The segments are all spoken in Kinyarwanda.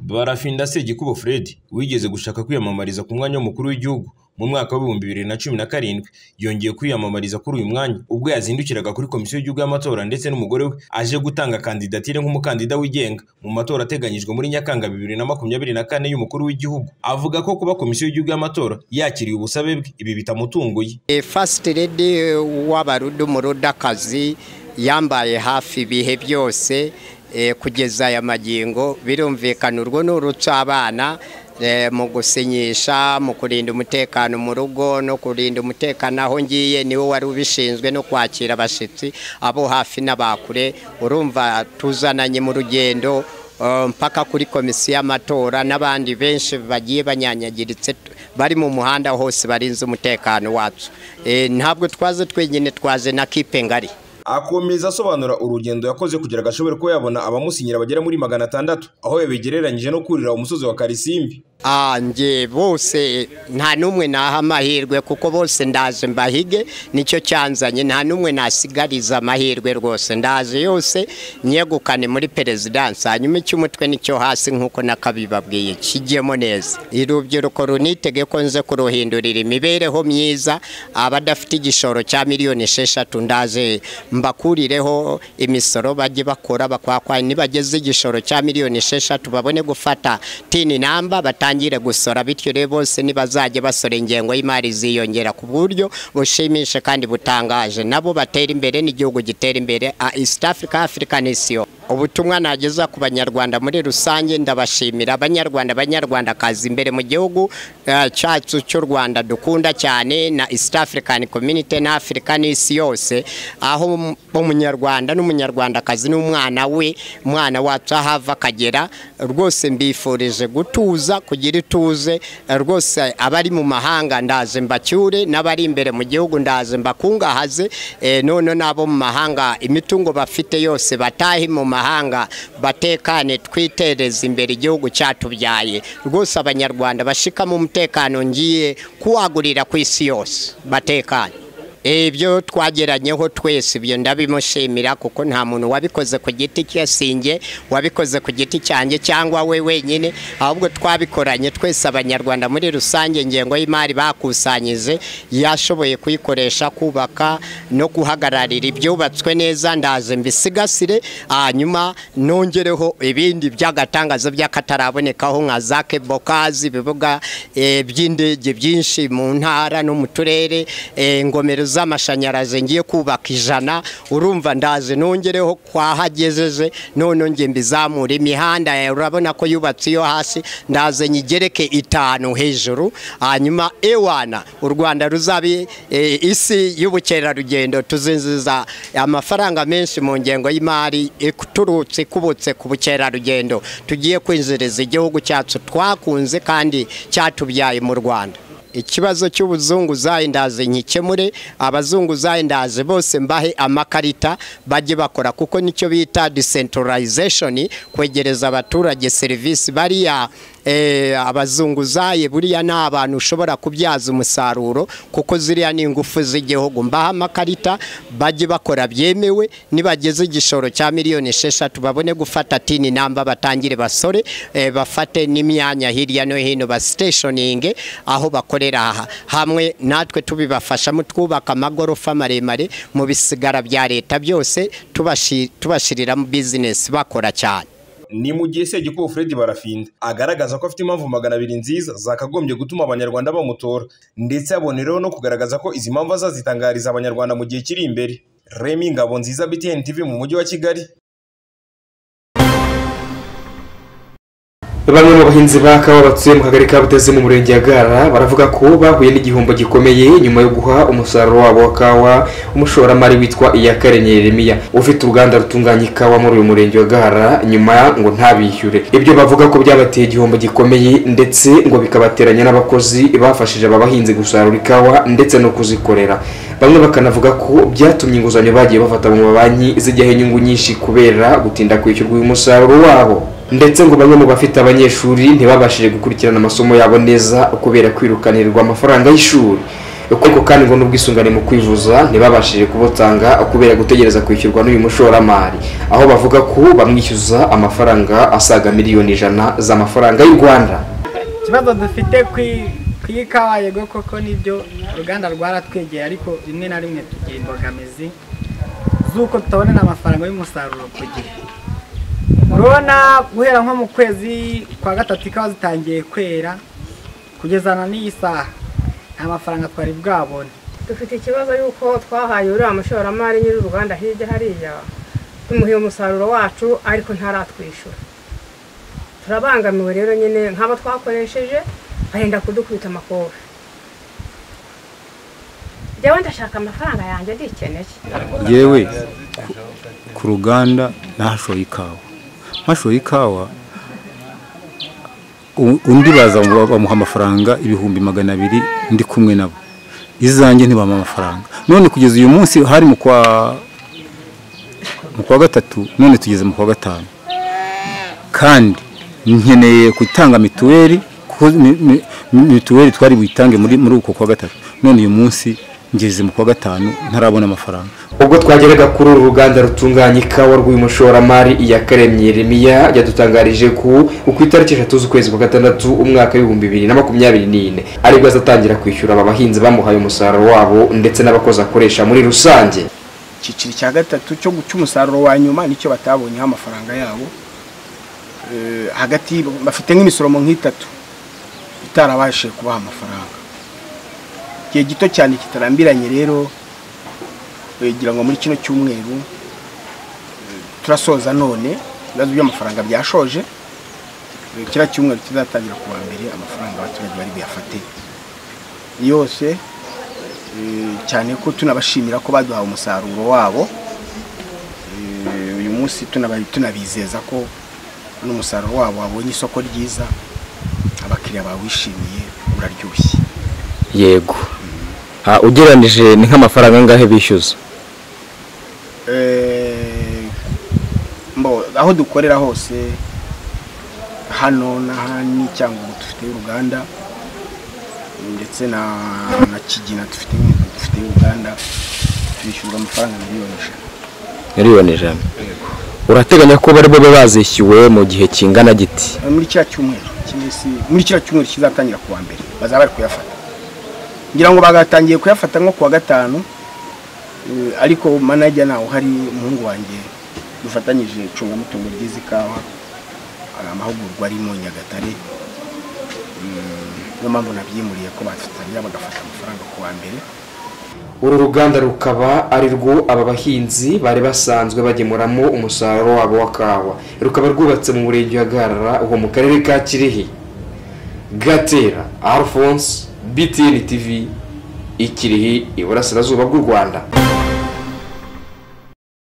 Barafinda Segikubo Fred wigeze gushaka kwiyamamariza ku mwanya w'umukuru w'igihugu mu mwaka w'ibihumbi bibiri na cumi na karindwi, yongeye kwiyamamariza kuri uyu mwanya ubwo yazindukiraga kuri Komisiyo y'Igihugu y'Amatora ndetse n'umugore we aje gutanga kandidatire nk'umukandida wigenga mu matora ateganyijwe muri Nyakanga bibiri na makumyabiri na kane y'umukuru w'igihugu. Avuga ko kuba Komisiyo y'Igihugu y'Amatora yakiriye ubusabe bwe ibi bitamutunguye. First Lady w'abarudu mu rudakazi yambaye hafi ibihe byose kugeza aya magingo birumvikana urwo ni urucabana mu gusinyisha mu kurinda umutekano mu rugo no kurinda umutekano aho ngiye niwe wari ubishinzwe no kwakira abashyitsi abo hafi n'abakure urumva tuzananye mu rugendo mpaka kuri komisiyo y'amatora n'abandi benshi bagiye banyanyagiritse bari mu muhanda hose barinze umutekano wacu ntabwo twaze twenyine twaze na kipe ngari akomeza asobanura urugendo yakoze kugira ngo ashobore kuba yabona abamusinyira bagera muri magana atandatu aho yabigereranyije no kurira umusozi wa karisimbi njye bose nta n'umwe naha amahirwe kuko bose ndaje mbahige nicyo cyanzanye nta n'umwe nasigariza amahirwe rwose ndaje yose nyegukane muri perezidansi hanyuma icy'umutwe nicyo hasi nk'uko nakabibabwiye kijyemo neza urubyiruko runitege ko nze kuruhindurira imibereho myiza abadafite igishoro cya miliyoni esheshatu ndaje mbakurireho imisoro bajye bakora bakwakwa nibageze igishoro cya miliyoni esheshatu babone gufata tini namba batanga batangire gusora bityo rero bose nibazajya basora ingengo y'imari ziyongera ku buryo bushimisha kandi butangaje nabo batera imbere n'igihugu gitera imbere East Africa African Nation ubutumwa nageza ku banyarwanda muri rusange ndabashimira abanyarwanda abanyarwandakazi imbere mu gihugu cyacu cy'u rwanda dukunda cyane na East African Community na Africa n'isi yose aho umunyarwanda n'umunyarwandakazi n'umwana we umwana wacu aho ava akagera rwose mbifurije gutuza kugira ituze rwose abari mu mahanga ndaje mbacyure n'abari imbere mu gihugu ndaje mbakungahaze none n'abo mu mahanga imitungo bafite yose batahe mu mahanga batekane twitereze imbere igihugu cyatubyaye rwose abanyarwanda bashikamo umutekano ngiye kuwagurira ku isi yose batekane ibyo twageranyeho twese ibyo ndabimushimira kuko nta muntu wabikoze ku giti cye singe wabikoze ku giti cyanjye cyangwa we wenyine ahubwo twabikoranye twese abanyarwanda muri rusange ingengo y'imari bakusanyije yashoboye kuyikoresha kubaka no guhagararira ibyubatswe neza ndaje mbisigasire hanyuma nongereho ibindi by'agatangazo by'akatarabonekaho nka za kebokazi ibibuga by'indege byinshi mu ntara no mu turere ingomero z'amashanyarazi ngiye kubaka ijana urumva ndaje nongereho kwahagejeje none nge mbizamura imihanda urabona ko yubatse iyo hasi ndaze nyigereke itanu hejuru hanyuma ewana u rwanda ruzabe isi y'ubukerarugendo tuzinjiza amafaranga menshi mu ngengo y'imari iturutse ikubutse ku bukerarugendo tugiye kwinjiriza igihugu cyacu twakunze kandi cyatubyaye mu rwanda ikibazo cy'ubuzungu ndaze nkikemure abazungu ndaze bose mbahe amakarita bajye bakora kuko nicyo bita decentralization kwegereza abaturage serivisi bariya abazunguzaye buriya ni abantu ushobora kubyaza umusaruro kuko ziriya ni ingufu z'igihugu mbaha amakarita bajye bakora byemewe nibageze igishoro cya miliyoni esheshatu babone gufata tini namba batangire basore bafate n'imyanya hirya no hino basiteshoninge aho bakorera hamwe natwe tubibafashamo twubaka amagorofa maremare mu bisigara bya leta byose tubashyiriramo bizinesi bakora cyane ni mu gihe Segikubo Fred Barafinda agaragaza ko afite impamvu magana abiri nziza zakagombye gutuma abanyarwanda bamutora ndetse abonereho no kugaragaza ko izi mpamvu azazitangariza abanyarwanda mu gihe kiri imbere Remy Ngabo nziza BTN TV mu mujyi wa Kigali Bamwe mu bahinzi ba kawa batuye mu kagari ka Butezi mu murenge ya Gara baravuga ko bahuye n'igihombo gikomeye nyuma yo guha umusaruro wabo wa kawa umushoramari witwa Iyakaremye Yeremiya ufite uruganda rutunganya ikawa muri uyu murenge wa Gara nyuma ngo ntabishyure ibyo bavuga ko byabateye igihombo gikomeye ndetse ngo bikabateranya n'abakozi bafashije aba bahinzi gusarura ikawa ndetse no kuzikorera bamwe bakanavuga ko byatumye inguzanyo bagiye bafata mu mabanki zijyaho inyungu nyinshi kubera gutinda kwishyurwa uyu musaruro wabo ndetse ngo bamwe mu bafite abanyeshuri ntibabashije gukurikirana amasomo yabo neza kubera kwirukanirwa amafaranga y'ishuri ariko kandi ngo n'ubwisungane mu kwivuza ntibabashije kubutanga kubera gutegereza kwishyurwa n'uyu mushoramari aho bavuga ko bamwishyuza amafaranga asaga miliyoni ijana z'amafaranga y'u rwanda ikibazo dufite ku ikawa yego koko nibyo uruganda rwaratwegeye ariko rimwe na rimwe tugira imbogamizi z'uko tutabonera amafaranga y'umusaruro ku gihe urabona guhera nko mu kwezi kwa gatatu ikawa zitangiye kwera kugezana n'iyi saha nta mafaranga twari bwabone dufite ikibazo y'uko twahaye uriya mushoramari nyiri uruganda hirya hariya tumuhiye umusaruro wacu ariko ntaratwishyura turabangamiwe rero nyine nk'abo twakoresheje bahenda kudukubita amakobe njyewe ndashaka amafaranga yanjye ndikeneye yewe ku ruganda ntashoye ikawa ntashoye ikawa u- undi baza ngo bamuha amafaranga ibihumbi magana abiri ndi kumwe nabo izanjye ntibamuha amafaranga none kugeza uyu munsi hari mu kwa mu kwa gatatu none tugeze mu kwa gatanu kandi nkeneye gutanga mituweli kuko mi- mi- mituweli twari buyitange muri muri uko kwa gatatu none uyu munsi ngeze mu kwa gatanu ntarabona amafaranga ubwo twageraga kuri uru ruganda rutunganya ikawa rw'uyu mushoramari iyakaremye yeremiya yadutangarije ko ku itariki eshatu z'ukwezi kwa gatandatu umwaka w'ibihumbi bibiri na makumyabiri n'ine aribwo azatangira kwishyura aba bahinzi bamuhaye umusaruro wabo ndetse n'abakozi akoresha muri rusange icyiciro cya gatatu cyo guca umusaruro wa nyuma nicyo batabonyeho amafaranga yabo Eh, hagati bafite nk'imisoromo nk'itatu itarabashije kubaha amafaranga igihe gito cyane kitarambiranye rero gira ngo muri kino cyumweru eh, turasoza none ibibazo by'amafaranga byashoje Eh, kiriya cyumweru kizatangira ku wa mbere amafaranga abaturage bari buyafate yose Eh, cyane ko tunabashimira ko baduhaye umusaruro wabo Eh, uyu munsi tunaba- tunabizeza ko n'umusaruro wabo wabonye isoko ryiza abakiriya bawishimiye uraryoshye yego Ah, ugereranije ni nk'amafaranga angahe bishyuza Eh, mbo aho dukorera hose hano n'ahandi cyangwa ubu dufite uruganda ndetse na na kigina dufite dufite uruganda twishyurwa amafaranga miliyoni ijana miliyoni ijana urateganya ko bari bube bazishyuwe mu gihe kingana giti muri kiriya cyumweru cy'iminsi muri kiriya cyumweru kizatangira ku wa mbere bazaba bari kuyafata ngira ngo bagatangiye kuyafata nko ku wa gatanu eh, ariko manajya nawe uhari umuhungu wanjye dufatanyije icungamutungo ry'izi kawa hari amahugurwa ari mu nyagatare Mm, niyo mpamvu nabyimuriye ko bafatanya bagafata amafaranga ku wa mbere uru ruganda rukaba ari rwo aba bahinzi bari basanzwe bagemuramo umusaruro wabo wa kawa rukaba rwubatse mu murenge wa garara uwo mu karere ka kirehe gatera alphonse btn tv ikirehe iburasirazuba bw'u rwanda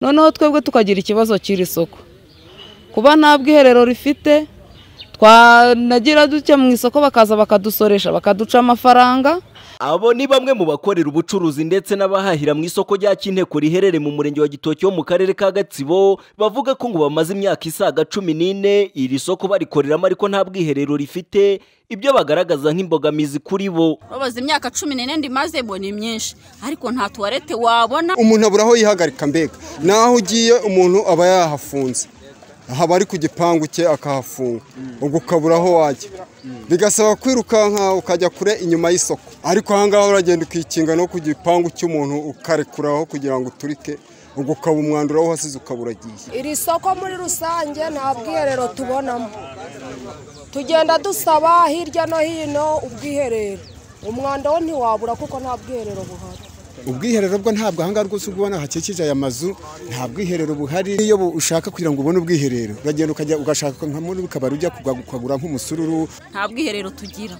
noneho twebwe tukagira ikibazo cy'iri soko kuba nta bwiherero rifite twanagira dutya mu isoko bakaza bakadusoresha bakaduca amafaranga Abo ni bamwe mu bakorera ubucuruzi ndetse n'abahahira mu isoko rya Kinteko riherereye mu murenge wa Gitoki wo mu karere ka Gatsibo bavuga ko ngo bamaze imyaka isaga cumi n'ine iri soko barikoreramo ariko nta bwiherero rifite ibyo bagaragaza nk'imbogamizi kuri bo babaze imyaka cumi n'ine ndimaze ngo ni myinshi ariko nta tuwarete wabona umuntu abura aho yihagarika mbega naho ugiye umuntu aba yahafunze haba ari ku gipangu cye akahafunga ubwo ukabura aho wajya bigasaba kwirukanka ukajya kure inyuma y'isoko ariko ahangaha uragenda ukikinga no ku gipangu cy'umuntu ukarekuraho kugira ngo uturike ubwo ukaba umwandura aho uhasize ukaba uragiye iri soko muri rusange nta bwiherero tubonamo tugenda dusaba hirya no hino ubwiherero umwanda wo ntiwabura kuko nta bwiherero buhari ubwiherero bwo ntabwo ahangaha rwose ubona hakikije aya mazu nta bwiherero buhari iyo bu- ushaka kugira ngo ubone ubwiherero uragenda ukajya ugashaka nka muri kabari ujya kugwa- ukagura nk'umusururu nta bwiherero tugira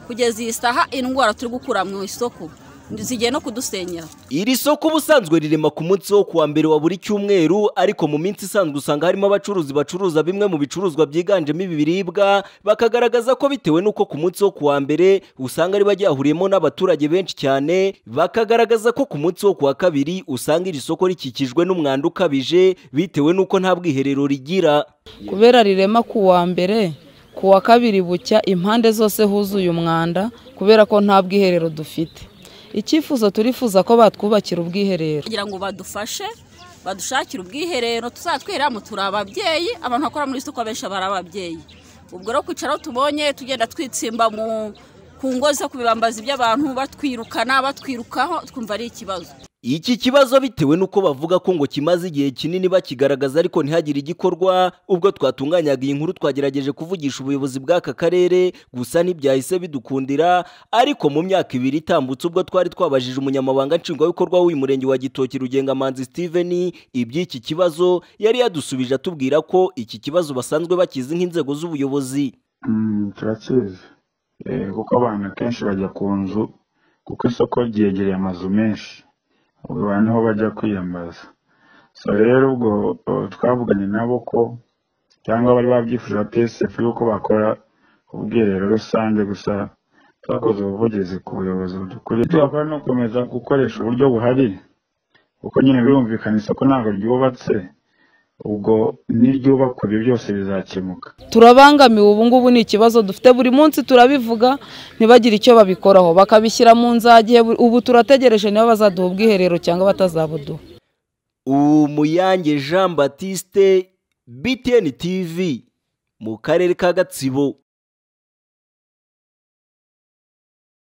kugeza iyi saha indwara turi gukura mu isoko zigiye no kudusenyera iri soko ubusanzwe rirema ku munsi wo kuwa mbere wa buri cyumweru ariko mu minsi isanzwe usanga harimo abacuruzi bacuruza bimwe mu bicuruzwa byiganjemo ibi biribwa bakagaragaza ko bitewe n'uko ku munsi wo kuwa mbere usanga riba ryahuriyemo n'abaturage benshi cyane bakagaragaza ko ku munsi wo kuwa kabiri usanga iri soko rikikijwe n'umwanda ukabije bitewe n'uko nta bwiherero rigira kubera rirema ku wa mbere ku wa kabiri bucya impande zose huzuye umwanda kubera ko nta bwiherero dufite icyifuzo turifuza ko batwubakira ubwiherero kugira ngo badufashe badushakire ubwiherero tuzatwiramo turi ababyeyi abantu bakora muri isoko abenshi bari ababyeyi ubwo rero kwicara aho tubonye tugenda twitsimba mu ku ngo zo kubibambaza iby'abantu batwirukana batwirukaho twumva ari ikibazo Iki kibazo bitewe nuko bavuga ko ngo kimaze igihe kinini bakigaragaza ariko ntihagire igikorwa ubwo twatunganyaga iyi nkuru twagerageje kuvugisha ubuyobozi bw'aka karere gusa ntibyahise bidukundira ariko mu myaka ibiri itambutse ubwo twari twabajije umunyamabanga nshingwabikorwa w'uyu murenge wa Gitoki Rugengamanzi Steven iby'iki kibazo yari yadusubije atubwira ko iki kibazo basanzwe bakizi nk'inzego z'ubuyobozi turakizi Eh, kuko abantu akenshi bajya ku nzu kuko isoko ryegereye amazu menshi ubu niho bajya kwiyambaza so rero ubwo uh, twavuganye nabo ko cyangwa bari babyifuza psf yuko bakora ubwiherero rusange gusa twakoze ubuvugizi ku buyobozi budukuriye tugakora no gukomeza gukoresha uburyo buhari kuko nyine birumvikana isoko ntabwo ryubatse ubwo n'iryubakwa ibi byose bizakemuka turabangamiwe ubu ngubu ni ikibazo dufite buri munsi turabivuga ntibagire icyo babikoraho bakabishyira mu nzage ubu turategereje niba bazaduha ubwiherero cyangwa batazabuduha Umuyange Jean Baptiste BTN TV mu karere ka Gatsibo